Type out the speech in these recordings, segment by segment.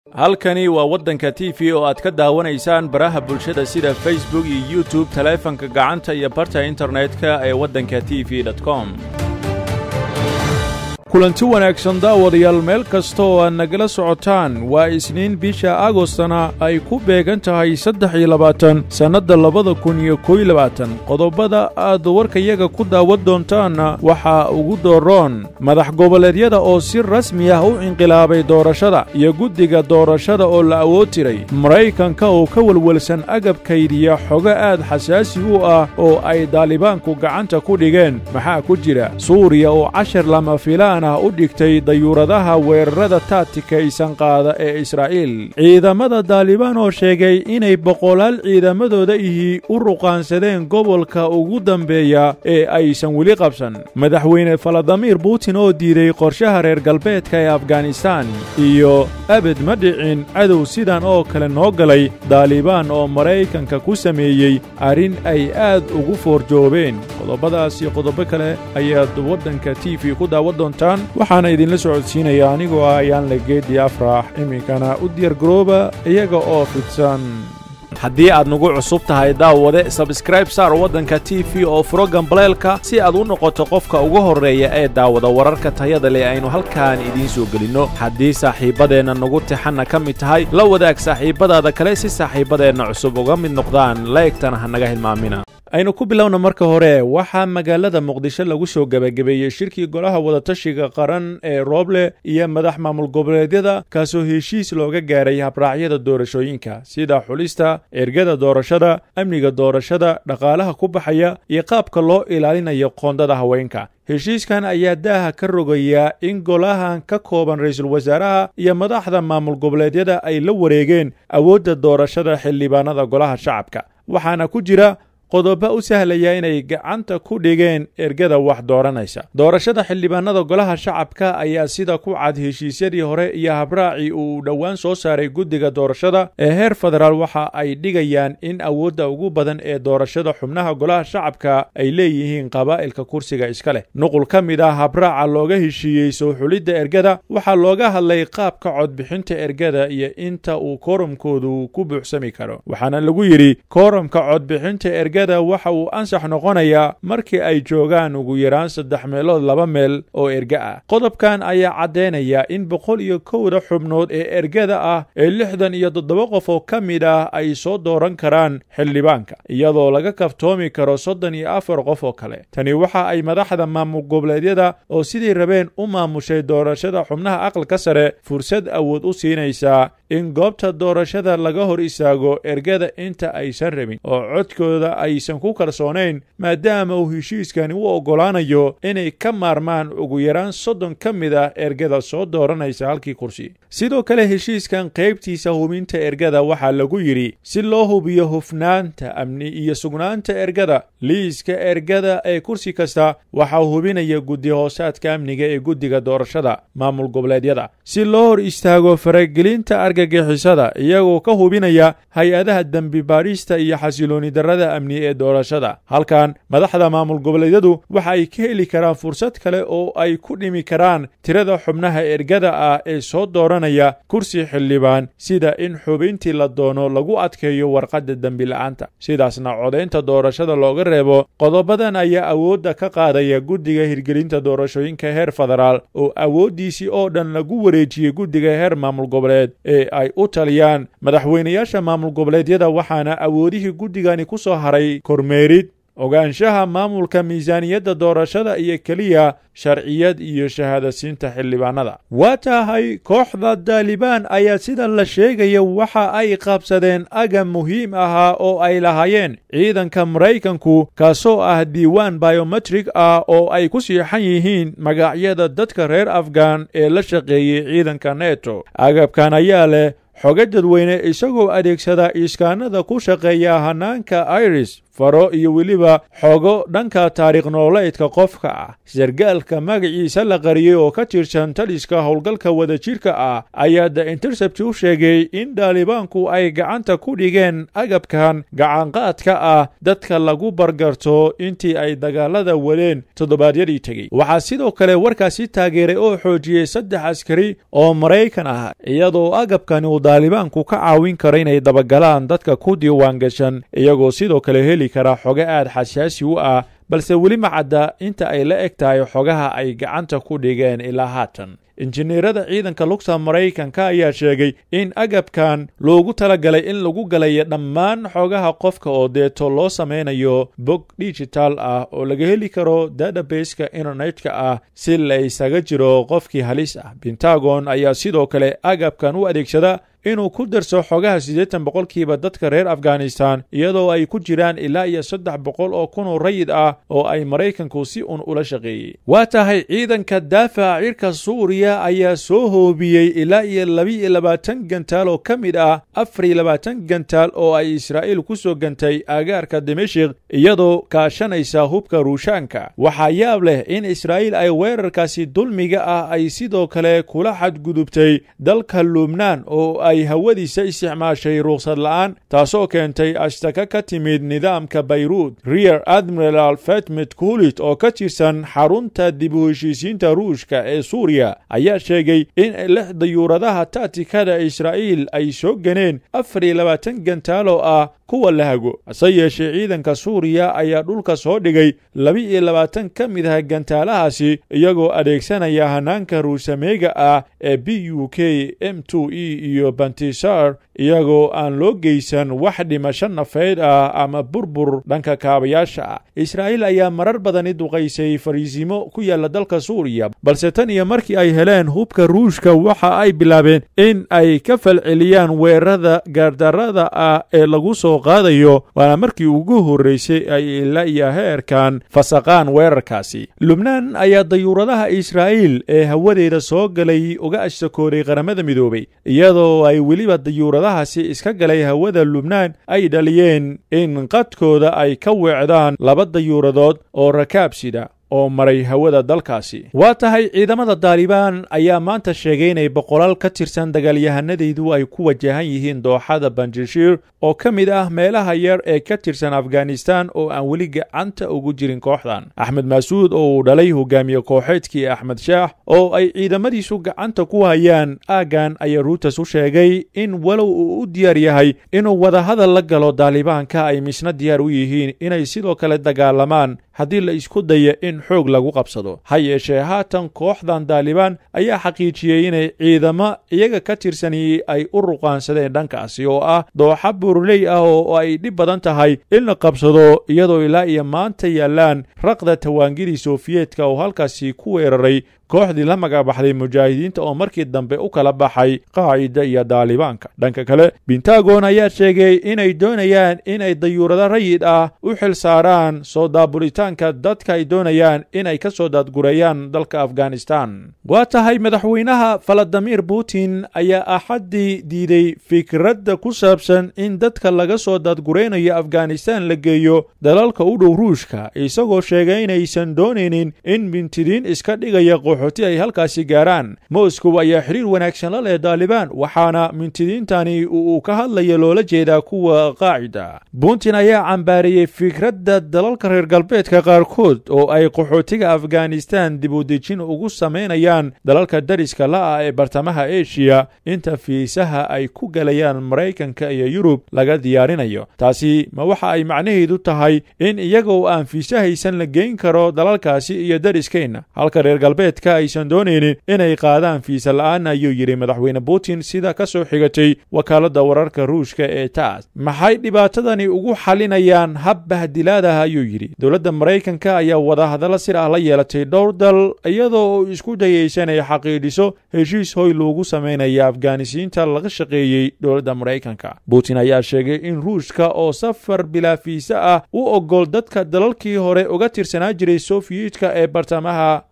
halkani waa waddanka t v oo aad ka daawanaysaan baraha bulshada sida facebook iyo youtube taleefanka gacanta iyo barta internetka ee waddanka t v com kulanti wanaagsan daawadayaal meel kasta oo aad nagala socotaan waa isniin bisha agostana ay ku beegan tahay saddex iyo labaatan sannadda labada kun iyo koy labaatan qodobada aad warkayaga ku daawan doontaanna waxaa ugu dooroon madax goboleedyada oo si rasmi ah u inqilaabay doorashada iyo guddiga doorashada oo la awood tiray maraykanka oo ka welwelsan agab kaydiya xogo aad xasaasi u ah oo ay daalibaanku gacanta ku dhigeen maxaa ku jira suuriya oo cashar lama filaan u dhigtay dayuuradaha weerarada taatikaysan qaada ee israa'iil ciidamada daalibaan oo sheegay inay boqolaal ciidamadooda ihii u ruqaansadeen gobolka ugu dambeeya ee aysan weli qabsan madaxweyne faladamiir butin oo diiday qorshaha reer galbeedka ee afganistaan iyo abed ma dhicin cadow sidan oo kale noo galay daalibaan oo maraykanka ku sameeyey arrin ay aad ugu foorjoobeen qodobadaas iyo qodobo kale ayaad waddanka t v ku daawan doontaan waxaana idinla socodsiinaya anigoo ah ayaan la geedi afrax iminkana u diyaargarooba iyaga oo fidsan haddii aad nagu cusub tahay daawade sabskraib saar waddanka t v oo furo gambaleelka si aad u noqoto qofka ugu horreeya ee daawada wararka tayada leh aynu halkaan idiin soo gelinno haddii saaxiibbadeenna nagu tixanna ka mid tahay la wadaag saaxiibbadaada kale si saaxiibbadeenna cusub uga mid noqdaan laegtana ha naga hilmaamina aynu ku bilowna marka hore waxaa magaalada muqdisho lagu soo gebagabeeyey shirkii golaha wadatashiga qaran ee rooble iyo madax maamul goboleedyada kaasoo heshiis looga gaaray habraacyada doorashooyinka sida xulista ergada doorashada amniga doorashada dhaqaalaha ku baxaya iyo qaabka loo ilaalinayo qoondada haweenka heshiiskan ayaa daaha ka rogayaa in golahan ka kooban ra-iisul wasaaraha iyo madaxda maamul goboleedyada ay la wareegeen awoodda doorashada xildhibaanada golaha shacabka waxaana ku jira qodobo u sahlaya inay gacanta ku dhigeen ergada wax dooranaysa doorashada xildhibaanada golaha shacabka ayaa sida ku cad heshiisyadii hore iyo habraacii uu dhowaan soo saaray guddiga doorashada ee heer federaal waxa ay dhigayaan in awoodda ugu badan ee doorashada xubnaha golaha shacabka ay leeyihiin qabaa'ilka kursiga iska leh nuqul ka mid ah habraaca looga heshiiyey soo xulidda ergada waxaa looga hadlay qaabka codbixinta ergada iyo inta uu kooromkoodu ku buuxsami karo waxaana lagu yidhi kooromka codbixinta ergada waxa uu ansax noqonayaa markii ay joogaan ugu yaraan saddex meelood laba meel oo erga ah qodobkan ayaa caddaynaya in boqol iyo kowda xubnood ee ergada ah ee lixdan iyo toddoba qof oo ka mid ah ay soo dooran karaan xildhibaanka iyadoo laga kaftoomi karo soddon iyo afar qof oo kale tani waxa ay madaxda maamul goboleedyada oo sidii rabeen u maamushay doorashada xubnaha aqalka sare fursad awood u siinaysaa in goobta doorashada laga hor istaago ergada inta aysan rabin oo codkooda aysan ku kalsoonayn maadaama uu heshiiskani u oggolaanayo inay ka maarmaan ugu yaraan soddon ka mid ah ergada soo dooranaysa halkii kursi sidoo kale heshiiskan qaybtiisa hubinta ergada waxaa lagu yidhi si loo hubiyo hufnaanta amni iyo sugnaanta ergada liiska ergada ee kursi kasta waxaa hubinaya guddi hoosaadka amniga ee guddiga doorashada maamul goboleedyada si loo hor istaago faragelinta argagixisada iyagoo ka hubinaya hay-adaha dembi baadhista iyo xasilooni darrada amni ee doorashada halkan madaxda maamul goboleedyadu waxa ay ka heli karaan fursad kale oo ay ku dhimi karaan tirada xubnaha ergada ah ee soo dooranaya kursi xildhibaan sida in xubintii la doono lagu adkeeyo warqadda dembi la-aanta sidaasna codaynta doorashada looga reebo qodobadan ayaa awoodda ka qaadaya guddiga hirgelinta doorashooyinka heer federaal oo awooddiisii oo dhan lagu wareejiyey guddiga heer maamul goboleed ee ay u taliyaan madaxweynayaasha maamul goboleedyada waxaana awoodihii guddigani ku soo haray kormeerid ogaanshaha maamulka miisaaniyadda doorashada iyo keliya sharciyad iyo shahaadasiinta xildhibaanada waa tahay kooxda daalibaan ayaa sida la sheegaya waxa ay qabsadeen agab muhiim ahaa oo ay lahaayeen ciidanka maraykanku kaasoo ah diiwaan biometrik ah oo ay ku siixan yihiin magacyada dadka reer afghan ee la shaqeeyey ciidanka neto agabkan ayaa leh xogo dadweyne isagoo adeegsada iskaanada ku shaqeeya hanaanka iris faro iyo weliba xogo dhanka taariikh nololeedka qofka ah sargaalka magaciisa la qariyey oo ka tirsan taliska howlgalka wadajirka ah ayaa the intercept u sheegay in daalibaanku ay gacanta ku dhigeen agabkan gacanqaadka ah dadka lagu bargarto intii ay dagaalada wadeen toddobaadyadii tegey waxaa sidoo kale warkaasi taageeray oo xoojiyey saddex askari oo maraykan ah iyadoo agabkani uu daalibaanku ka caawin karo inay dabagalaan dadka ku diiwaan gashan iyagoo sidoo kale heli kara xogo aad xasaasi u ah balse weli ma cadda inta ay la eg tahay xogaha ay gacanta ku dhigeen ilaa haatan injineerada ciidanka lugta maraykanka ayaa sheegay in agabkan loogu talagalay in lagu galayo dhammaan xogaha qofka oo deeto loo samaynayo bog digital ah oo laga heli karo databaska internetka ah si la isaga jiro qofkii halis ah pentagon ayaa sidoo kale agabkan u adeegsada inuu ku darso xogaha siddeetan boqolkiiba dadka reer afghanistan iyadoo ay ku jiraan ilaa iyo saddex boqol oo kun oo rayid ah oo ay maraykanku si un ula shaqeeyey waa tahay ciidanka daafaca cirka suuriya ayaa soo hoobiyey ilaa iyo laba-iyo labaatan gantaal oo ka mid ah afar iyo labaatan gantaal oo ay israa'iil ku soo gantay agaarka dimashik iyadoo kaashanaysa hubka ruushaanka waxaa yaab leh in israa'iil ay weerarkaasi dulmiga ah ay sidoo kale kula xadgudubtay dalka lubnaan oo ay hawadiisa isticmaashay ruuqsad la'aan taasoo keentay ashtaka ka timid nidaamka bayruud reer admiral fetmet kulit oo ka tirsan xarunta dib u heshiisiinta ruushka ee suuriya ayaa sheegay in lix dayuuradaha taatikada israa'iil ay soo ganeen afar iyo labaatan gantaalo ah kuwa la hago hase yeeshee ciidanka suuriya ayaa dhulka soo dhigay laba-iyo labaatan ka mid ah gantaalahaasi iyagoo adeegsanaya hanaanka ruusameega ah ee b u k m e iyo bantisar iyagoo aan loo geysan wax dhimasho nafeyd ah ama burbur dhanka kaabayaasha ah israa'iil ayaa marar badani duqaysay fariisimo ku yaalla dalka suuriya balse tan iyo markii ay heleen hubka ruushka waxa ay bilaabeen in ay ka falceliyaan weerarada gaardarrada ah ee lagu soo qaadayo waana markii ugu horreysay ay ilaa iyo heerkan fasaqaan weerarkaasi lubnaan ayaa dayuuradaha israa'iil ee hawadeeda soo galay uga ashtakooday qaramada midoobay iyadoo ay weliba dayuuradahaasi iska galay hawada lubnaan ay dhaliyeen in qadkooda ay ka weecdaan laba dayuuradood oo rakaab sida oo maray hawada dalkaasi waa tahay ciidamada daalibaan ayaa maanta sheegay inay boqolaal ka tirsan dagaalyahanadaydu ay ku wajahan yihiin dooxada banjashiir oo ka mid ah meelaha yar ee ka tirsan afghanistan oo aan weli gacanta ugu jirin kooxdan axmed maasuud oo uu dhalay hogaamiye kooxeedkii axmed shaax oo ay ciidamadiisu gacanta ku hayaan aaggan ayaa ruutas u sheegay in walow uu u diyaar yahay inuu wadahadal la galo daalibaanka ay misna diyaar u yihiin inay sidoo kale dagaalamaan haddii la isku daya in xoog lagu qabsado ha yeeshee haatan kooxdan daalibaan ayaa xaqiijiyey inay ciidamo iyaga ka tirsani ay u ruqaansadeen dhankaasi oo ah dooxa buurley ah oo ay dhib badan tahay in la qabsado iyadoo ilaa iyo maanta yaallaan raqda tawaangidii sofiyeetka oo halkaasi ku weeraray kooxdii la magacbaxday mujaahidiinta oo markii dambe u kala baxay qaacida iyo daalibaanka dhanka kale bentagon ayaa sheegay inay doonayaan inay dayuurado rayid ah u xil saaraan soo daabulitaanka dadka ay doonayaan inay ka soo daadgureeyaan dalka afghanistan waa tahay madaxweynaha faladimir putin ayaa axaddii diiday fikradda ku saabsan in dadka laga soo daadguraynayo afghanistan la geeyo dalalka u dhow ruushka isagoo sheegay inaysan doonaynin in mintidiin iska dhigaya qaxooti ay halkaasi gaaraan moscow ayaa xiriir wanaagsan la leh daalibaan waxaana mintidiintani uu ka hadlaya loola jeedaa kuwa qaacida putin ayaa cambaareeyey fikradda dalalka reer galbeedka qaarkood oo ay qaxootiga afghanistan dib u dejin ugu samaynayaan dalalka dariska la'ah ee bartamaha eshiya inta fiisaha ay ku galayaan maraykanka iyo yurub laga diyaarinayo taasi ma waxa ay macnaheedu tahay in iyagoo aan fiisa haysan la geyn karo dalalkaasi iyo dariskeenna halka reer galbeedka aysan doonaynin inay qaadaan fiisa la'aan ayuu yidhi madaxweyne putin sida ka soo xigatay wakaaladda wararka ruushka ee taas maxay dhibaatadani ugu xalinayaan hab bahdilaadaha ayuu yidhi dowladda maraykanka ayaa wadahadallo sir ah la yeelatay dhowr dal iyadoo isku dayaysa inay xaqiidhiso heshiis hoy loogu samaynaya afghanisiinta laga shaqeeyey dowladda maraykanka putin ayaa sheegay in ruushka oo safar bilaa fiisa ah u ogol dadka dalalkii hore uga tirsanaa jiray sofiyeetka ee bartamaha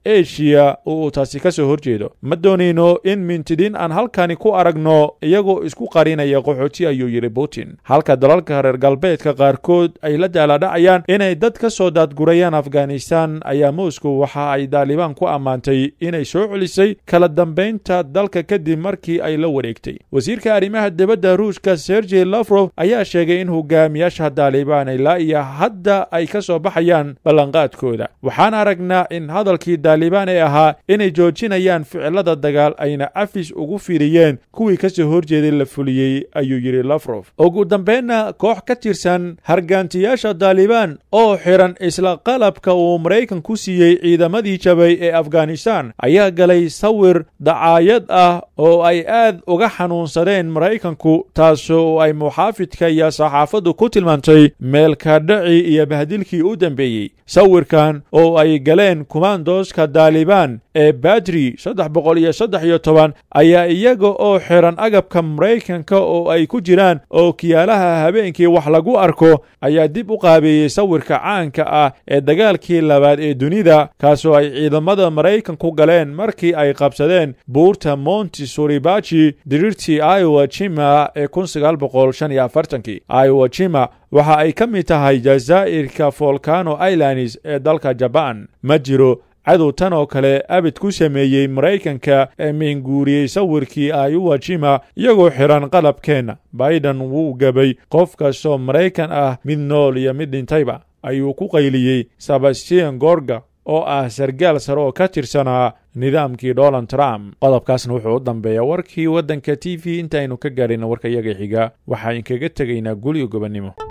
eshiya uu taasi ka soo horjeedo ma doonayno in mintidiin aan halkani ku aragno iyagoo isku qarinaya qaxooti ayuu yidhi putin halka dalalka reer galbeedka qaarkood ay la daaladhacayaan inay dad ka soo daadgurayaan afghanistan ayaa moscow waxa ay daalibaan ku ammaantay inay soo celisay kala dambaynta dalka kadib markii ay la wareegtay wasiirka arrimaha dibadda ruushka sergey lafrof ayaa sheegay in hogaamiyaasha daalibaan ilaa iyo hadda ay ka soo baxayaan ballanqaadkooda waxaan aragnaa in hadalkii daalibaan ee ahaa inay joojinayaan ficilada dagaal ayna afis ugu firiyeen kuwii ka soo horjeeday la fuliyey ayuu yidhi lafrof ugu dambeynna koox ka tirsan hargaantiyaasha daalibaan oo xiran isla qalabka uu maraykan ku siiyey ciidamadii jabay ee afghanistan ayaa galay sawir dacaayad ah oo ay aad uga xanuunsadeen maraykanku taasoo ay muxaafidka iyo saxaafaddu ku tilmaantay meelkadhaci iyo bahdilkii u dambeeyey sawirkan oo ay galeen kumaandooska daalibaan ee badri saddex boqol iyo saddex iyo toban ayaa iyaga oo xiran agabka maraykanka oo ay ku jiraan oo kiyaalaha habeenkii wax lagu arko ayaa dib u qaabeeyey sawirka caanka ah ee dagaalkii labaad ee dunida kaasoo ay ciidamada maraykanku galeen markii ay qabsadeen buurta monti suribaji diriirtii iowa jima ee kun sagaal boqol shan iyo afartankii iowa jima waxa ay ka mid tahay jazaa'irka volcano islands ee dalka jabaan ma jiro cadow tan oo kale abid ku sameeyey maraykanka ee mihinguuriyey sawirkii iowa jima iyagoo xiran qalabkeenna baidan wuu gabay qof kastoo maraykan ah mid nool iyo mid dhintayba ayuu ku qayliyey sebastian gorga oo ah sargaal sare oo ka tirsanaa nidaamkii donald trump qodobkaasna wuxuu u dambeeya warkii waddanka t v intaaynu ka gaarina warka iyaga xiga waxaa inkaga tegaynaa gulyo gobonnimo